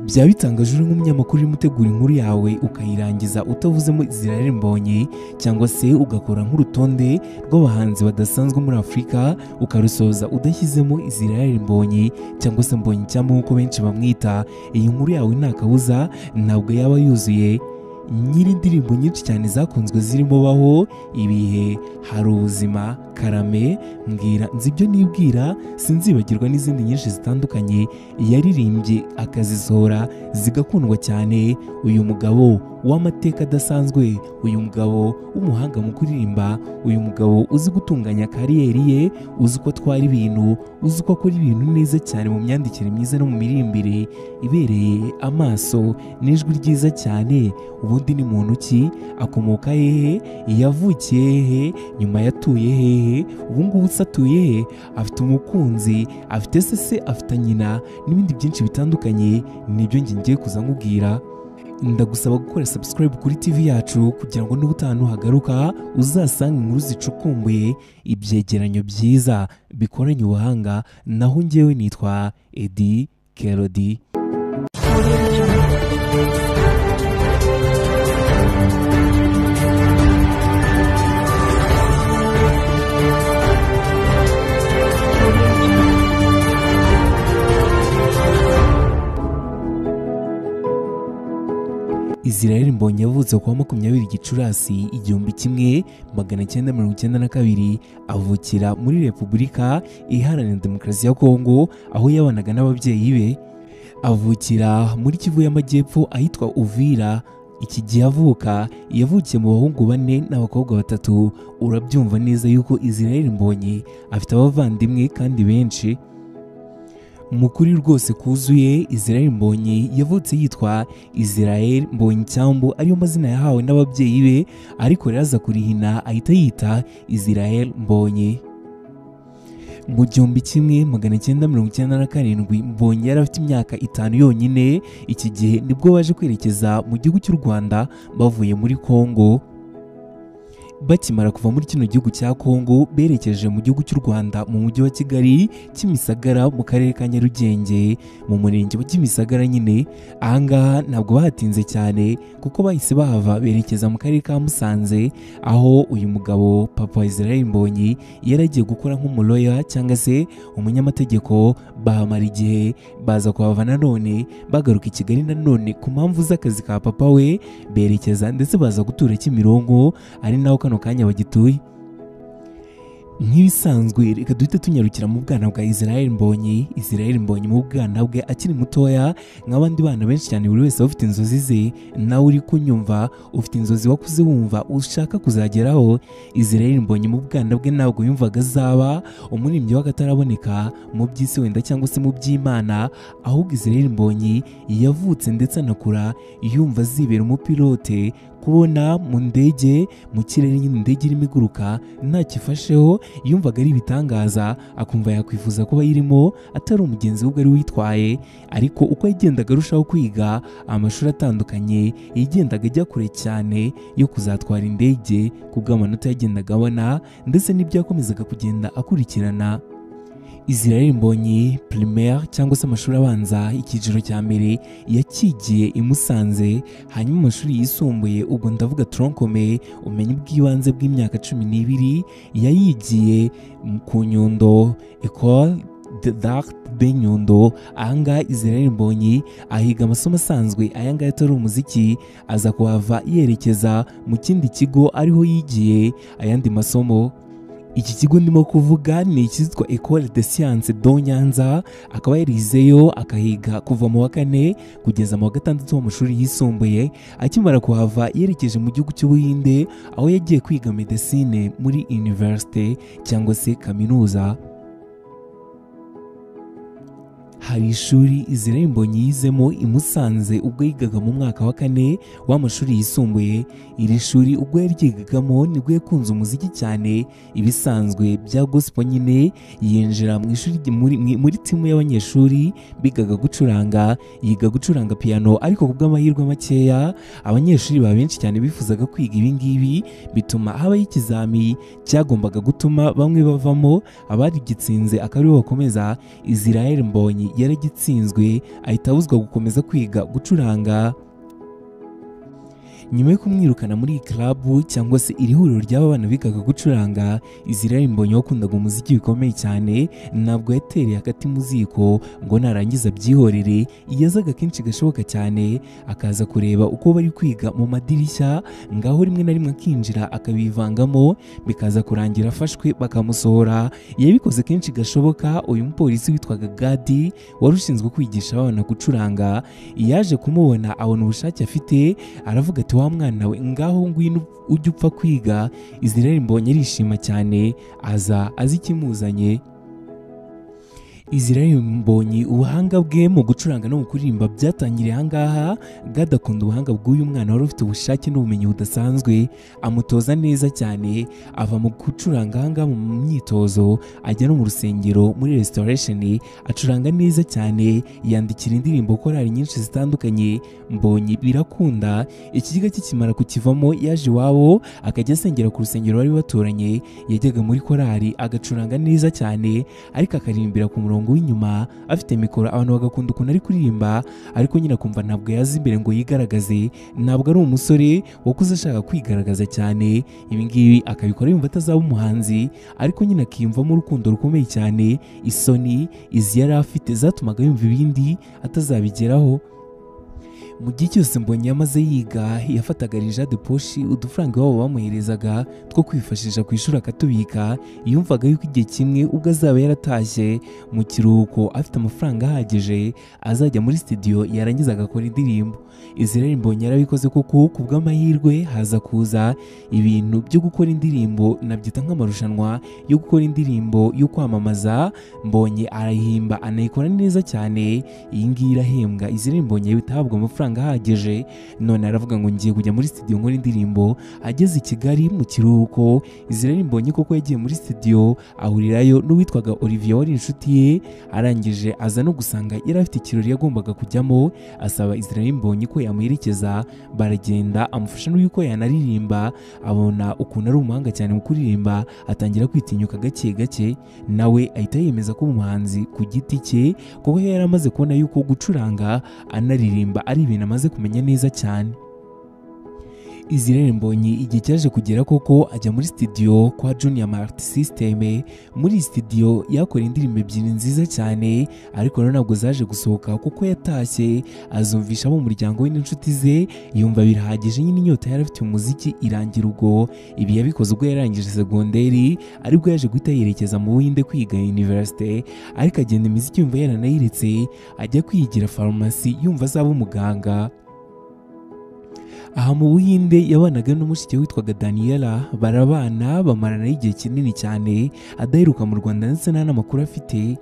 byaba bitangaje uri nk'umunyamakuru urimo utegura inkuru yawe ukayirangiza utavuzemo zirare mbonye cyangwa se ugakora nk'urutonde rw'abahanzi badasanzwe muri afurika ukarusoza udashyizemo zirare mbonye cyangwa se mbonye icyambu nk'uko benshi bamwita iyi nkuru yawe nta kabuza ntabwo yaba yuzuye nyiri indirimbo nyinshi cyane zakunzwe zirimo baho ibihe hari ubuzima karame mbwira nzi ibyo nibwira sinzibagirwa n'izindi nyinshi zitandukanye yaririmbye akazisohora zigakundwa cyane uyu mugabo w'amateka adasanzwe uyu mugabo w'umuhanga mu kuririmba uyu mugabo uzi gutunganya kariyeri ye uzi uko atwara ibintu uzi uko akora ibintu neza cyane mu myandikire myiza no mu mirimbire ibereye amaso n'ijwi ryiza cyane ubundi ni muntu ki akomoka hehe yavukiye hehe nyuma yatuye hehe ubu ngubu se atuye he afite umukunzi afite se se afite nyina n'ibindi byinshi bitandukanye nibyo njye ngiye kuza nkubwira ndagusaba gukora subscribe kuri tv yacu kugira ngo n'ubutaha nuhagaruka uzasanga inkuru zicukumbuye ibyegeranyo byiza bikoranye ubuhanga naho ngewe nitwa edi kerodi Israel Mbonyi yavutse ku wa makumyabiri Gicurasi igihumbi kimwe magana cyenda mirongo icyenda na kabiri avukira muri Repubulika Iharanira Demokarasi ya Kongo aho yabanaga n'ababyeyi be avukira muri Kivu y'Amajyepfo ahitwa Uvira iki gihe avuka yavukiye mu bahungu bane n'abakobwa batatu urabyumva neza yuko Israel Mbonyi afite abavandimwe kandi benshi mukuri rwose kuzuye Israel Mbonyi yavutse yitwa Israel Mbonyi Cyambu ariyo mazina yahawe n'ababyeyi be ariko rero aza kurihina ahita yita Israel Mbonyi mu gihumbi kimwe magana cyenda mirongo icyenda na karindwi mbonye yari afite imyaka itanu yonyine iki gihe nibwo baje kwerekeza mu gihugu cy'u Rwanda bavuye muri Kongo bakimara kuva muri kino gihugu cya Kongo berekeje mu gihugu cy'u Rwanda mu mujyi wa Kigali Kimisagara mu karere ka Nyarugenge mu murenge wa Kimisagara nyine ahangaha ntabwo bahatinze cyane kuko bahise bahava berekeza mu karere ka Musanze aho uyu mugabo papa Israel Mbonyi yari agiye gukora nk'umuloya cyangwa se umunyamategeko bahamara igihe baza kuhava nanone bagaruka i Kigali nanone ku mpamvu z'akazi ka papa we berekeza ndetse baza gutura Kimironko ari naho kano kanya bagituye nk'ibisanzwe reka duhita tunyarukira mu bwana bwa Israel Mbonyi Israel Mbonyi mu bwana bwe akiri mutoya nk'abandi bana benshi cyane buri wese ufite inzozi ze nawe uri kunyumva ufite inzozi wakuze wumva ushaka kuzageraho Israel Mbonyi mu bwana bwe ntabwo yumvaga azaba umuririmbyi w'akataraboneka mu by'isi wenda cyangwa se mu by'Imana ahubwo Israel Mbonyi yavutse ndetse anakura yumva azibera umupilote kubona mu ndege mu kirere nyine indege irimo iguruka ntakifasheho yumvaga ari ibitangaza akumva yakwifuza kuba ayirimo atari umugenzi we ari witwaye ariko uko yagendaga arushaho kwiga amashuri atandukanye yagendaga ajya kure cyane yo kuzatwara indege ku bw'amanota yagendaga abona ndetse n'ibyo yakomezaga kugenda akurikirana Israel Mbonyi primaire cyangwa se amashuri abanza icyiciro cya mbere yakigiye i Musanze hanyuma amashuri yisumbuye ubwo ndavuga tronkome umenye ubw'ibanze bw'imyaka cumi n'ibiri yayigiye ku Nyundo Ecole d'Art de Nyundo ahangaha Israel Mbonyi ahiga amasomo asanzwe ayangaya atari umuziki aza kuhava yerekeza mu kindi kigo ariho yigiye ayandi masomo iki kigo ndimo kuvuga ni ikitwa Ecole de Sciences do Nyanza akaba yarizeyo akahiga kuva mu wa kane kugeza mu wa gatandatu w'amashuri yisumbuye akimara kuhava yerekeje mu gihugu cy'Ubuhinde aho yagiye kwiga medecine muri université cyangwa se kaminuza hari ishuri Israel Mbonyi yizemo i Musanze ubwo yigaga mu mwaka wa kane w'amashuri yisumbuye iri shuri ubwo yaryigagamo nibwo yakunze umuziki cyane ibisanzwe bya gospel nyine yinjira mu ishuri muri, muri timu y'abanyeshuri bigaga gucuranga yiga gucuranga piano ariko ku bw'amahirwe makeya abanyeshuri ba benshi cyane bifuzaga kwiga ibi ngibi bituma habaho ikizami cyagombaga gutuma bamwe bavamo abarigitsinze akaribo bakomeza Israel Mbonyi yaragitsinzwe ahita abuzwa gukomeza kwiga gucuranga nyuma yo kumwirukana muri iyi club cyangwa se iri huriro ry'abana bigaga gucuranga Israel Mbonyi wakundaga umuziki bikomeye cyane ntabwo yatereye akati mu ziko ngo narangiza byihorere yazaga kenshi gashoboka cyane akaza kureba uko bari kwiga mu madirishya ngaho rimwe na rimwe akinjira akabivangamo bikaza kurangira afashwe bakamusohora yabikoze kenshi gashoboka uyu mupolisi witwaga Gadi wari ushinzwe kwigisha abana gucuranga yaje kumubona abona ubushake afite aravuga ati wa mwana we ngaho ngwino ujye upfa kwiga Israel Mbonyi arishima cyane aza azi ikimuzanye Israel Mbonyi ubuhanga bwe mu gucuranga no mu kuririmba byatangiriye ahangaha gadakunda ubuhanga bw'uyu mwana wari ufite ubushake n'ubumenyi budasanzwe amutoza neza cyane ava mu gucuranga ahangaha mu myitozo ajya no mu rusengero muri restoration acuranga neza cyane yandikira indirimbo korali nyinshi zitandukanye Mbonyi birakunda ikiziga kikimara kukivamo yaje iwabo akajya asengera ku rusengero bari baturanye yajyaga muri korali agacuranga neza cyane ariko akaririmbira ku murongo murongo w'inyuma afite mikoro abantu bagakunda ukuntu ari kuririmba ariko nyine akumva ntabwo yaza imbere ngo yigaragaze ntabwo ari umusore wakuze ashaka kwigaragaza cyane ibi ngibi akabikora yumva atazaba umuhanzi ariko nyine akiyumvamo urukundo rukomeye cyane isoni izi yari afite zatumaga yumva ibindi atazabigeraho mu gihe cyose mbonye yamaze yiga yafataga de poshi udufaranga iwabo bamuherezaga two kwifashisha ku ishuri akatubika yumvaga yuko igihe kimwe ubwo azaba yaratashye mu kiruhuko afite amafaranga ahagije azajya muri sitidiyo yarangiza agakora indirimbo izirere mbonye yarabikoze kuko ku bw'amahirwe haza kuza ibintu byo gukora indirimbo nabyita nk'amarushanwa yo gukora indirimbo yo kwamamaza mbonye arayihimba anayikora neza cyane iyi ngiyi irahembwa izirere mbonye bitahabwa amafaranga ahagije none aravuga ngo ngiye kujya muri studio nkora indirimbo ageze i Kigali mu kiruhuko Israel Mbonyi koko yagiye muri studio ahurirayo n'uwitwaga Olivier wari inshuti ye arangije aza no gusanga yari afite ikirori yagombaga kujyamo asaba Israel Mbonyi ko yamuherekeza baragenda amufasha n'uko yanaririmba abona ukuntu ari umuhanga cyane mu kuririmba atangira kwitinyuka gake gake nawe ahita yemeza ko umuhanzi ku giti cye kuko yari amaze kubona yuko gucuranga anaririmba ari ibintu amaze kumenya neza cyane Israel Mbonyi igihe cyaje kugera koko ajya muri studio kwa Junior Mart System muri studio yakora indirimbo ebyiri nziza cyane ariko rero ntabwo zaje gusohoka kuko yatashye azumvisha mu muryango we n'inshuti ze yumva birahagije nyine inyota yari afite umuziki irangira ubwo ibi yabikoze ubwo yarangije segonderi aribwo yaje guhita yerekeza mu Buhinde kwiga university ariko agenda imiziki yumva yaranayiretse ajya kwigira farumasi yumva azaba umuganga aha mu buhinde yabanaga n'umushike witwaga daniyela barabana bamarana igihe kinini cyane adaheruka mu rwanda ndetse nta n'amakuru afite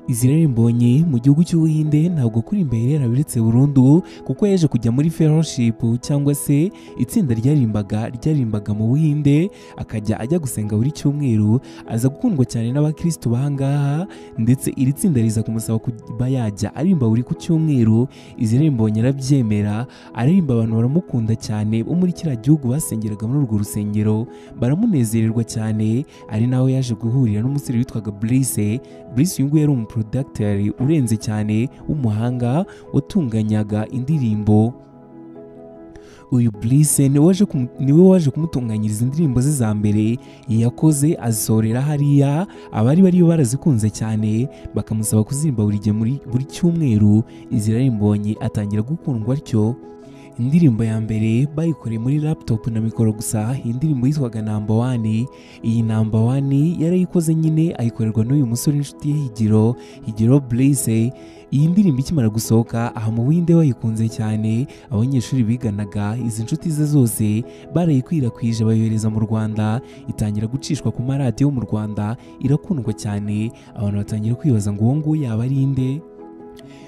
Israel Mbonyi mu gihugu cy'ubuhinde ntabwo kuri imbere yarabiretse burundu kuko yaje kujya muri fellowship cyangwa se itsinda ryarimbaga ryarimbaga mu buhinde akajya ajya gusenga buri cyumweru aza gukundwa cyane n'abakristo bahangaha ndetse iri tsinda riza kumusaba kuba yajya arimba buri ku cyumweru Israel Mbonyi arabyemera aririmba abantu baramukunda cyane bo muri kiriya gihugu basengeraga muri urwo rusengero baramunezererwa cyane ari naho yaje guhurira n'umusore witwaga Brice Brice uyu nguyu yari umu porodagiteri urenze cyane w'umuhanga watunganyaga indirimbo uyu Brice niwe waje kumutunganyiriza indirimbo ze za mbere yakoze azisorera hariya abari bari barazikunze cyane bakamusaba kuzirimba buri gihe buri cyumweru Israel Mbonyi atangira gukundwa atyo indirimbo ya mbere bayikoreye muri laptop na mikoro gusa indirimbo yitwaga namba wani iyi namba wani yarayikoze nyine ayikorerwa n'uyu musore inshuti ye higiro higiro Blaise iyi ndirimbo ikimara gusohoka aha mu Buhinde bayikunze cyane abanyeshuri biganaga izi nshuti ze zose barayikwirakwije bayohereza mu Rwanda itangira gucishwa ku maradiyo mu Rwanda irakundwa cyane abantu batangira kwibaza ngo uwo nguwo yaba ari inde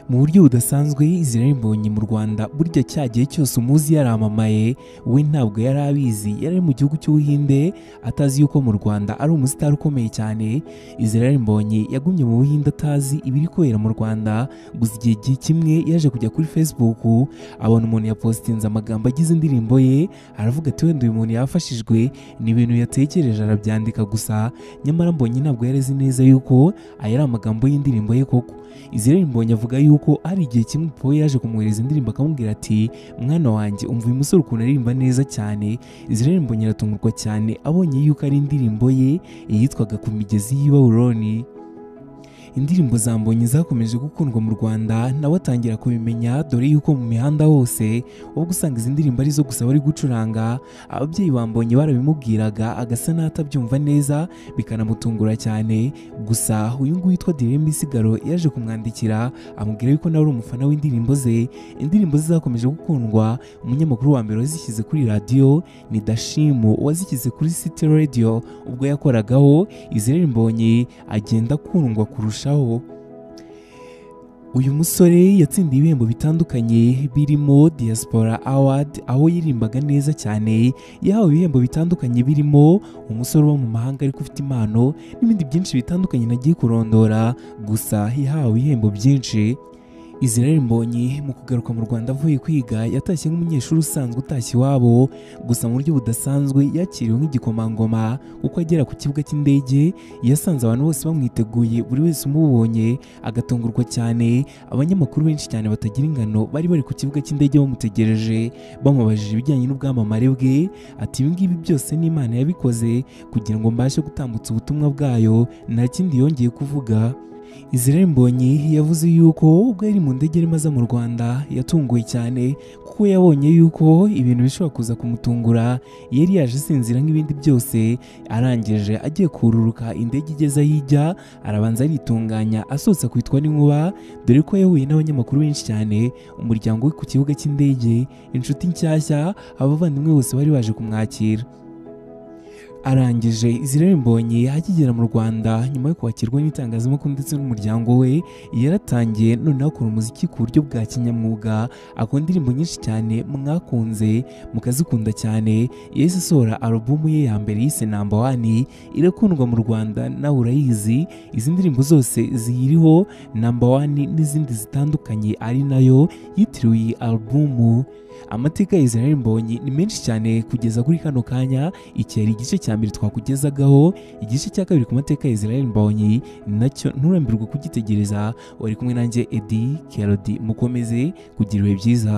mu buryo budasanzwe Israel Mbonyi mu Rwanda burya cya gihe cyose umuzi yaramamaye we ntabwo yari abizi yari ari mu gihugu cy'ubuhinde atazi yuko mu Rwanda ari umusitari ukomeye cyane Israel Mbonyi yagumye mu buhinde atazi ibiri kubera mu Rwanda gusa igihe kimwe yaje kujya kuri Facebook abona umuntu yapositinze amagambo agize indirimbo ye aravuga ati wenda uyu muntu yafashijwe ni ibintu yatekereje arabyandika gusa nyamara Mbonyi ntabwo yari azi neza yuko aya ari amagambo y'indirimbo ye koko Israel Mbonyi avuga yuko hari igihe kimwe Paul yaje kumwohereza indirimbo akamubwira ati mwana wanjye umva uyu musore ukuntu aririmba neza cyane Israel Mbonyi aratungurwa cyane abonye yuko ari indirimbo ye yitwaga ku migezi y'i Babuloni indirimbo za mbonyi zakomeje gukundwa mu rwanda nawe atangira kubimenya dore yuko mu mihanda hose ubwo usanga izi ndirimbo arizo gusa bari gucuranga ababyeyi ba mbonyi barabimubwiraga agasa n'atabyumva neza bikanamutungura cyane gusa uyu nguyu witwa diremba isigaro yaje kumwandikira amubwira yuko nawe ari umufana w'indirimbo ze indirimbo ze zakomeje gukundwa umunyamakuru wa mbere wazishyize kuri radiyo ni dashimu wazishyize kuri city radio ubwo yakoragaho izere mbonyi agenda akundwa kurusha uyu musore yatsindiye ibihembo bitandukanye birimo diaspora award aho yirimbaga neza cyane yahawe ibihembo bitandukanye birimo umusore uba mu mahanga ariko ufite impano n'ibindi byinshi bitandukanye nagiye kurondora gusa yahawe ibihembo byinshi Israel Mbonyi mu kugaruka mu Rwanda avuye kwiga yatashye nk'umunyeshuri usanzwe utashye iwabo gusa mu buryo budasanzwe yakiriwe nk'igikomangoma kuko agera ku kibuga cy'indege yasanze abantu bose bamwiteguye buri wese umubonye agatungurwa cyane abanyamakuru benshi cyane batagira ingano bari bari ku kibuga cy'indege bamutegereje bamubajije ibijyanye n'ubwamamare bwe ati ibi ngibi byose n'Imana yabikoze kugira ngo mbashe gutambutsa ubutumwa bwayo nta kindi yongeye kuvuga Israel Mbonyi yavuze yuko ubwo yari mu ndege arimo aza mu Rwanda yatunguwe cyane kuko yabonye yuko ibintu bishobora kuza kumutungura yari yaje asinzira nk'ibindi byose arangije agiye kururuka indege igeze aho ijya arabanza aritunganya asohotse akitwa n'inkuba dore ko yahuye n'abanyamakuru benshi cyane umuryango we ku kibuga cy'indege inshuti nshyashya abavandimwe bose bari baje kumwakira arangije Israel Mbonyi akigera mu Rwanda nyuma yo kwakirwa n'itangazamakuru ndetse n'umuryango we yaratangiye noneho akora umuziki ku buryo bwa kinyamwuga akora indirimbo nyinshi cyane mwakunze mukazikunda cyane yahise asohora alubumu ye ya mbere yise namba wani irakundwa mu Rwanda nawe urayizi izi ndirimbo zose ziyiriho namba wani n'izindi zitandukanye ari nayo yitiriwe iyi alubumu amateka ya Israel Mbonyi ni menshi cyane kugeza kuri kano kanya iki yari igice cya mbere twakugezagaho igice cya kabiri ku mateka ya Israel Mbonyi nacyo nturambirwa kugitegereza wari kumwe nanjye Eddie Kerodi mukomeze kugira ibihe byiza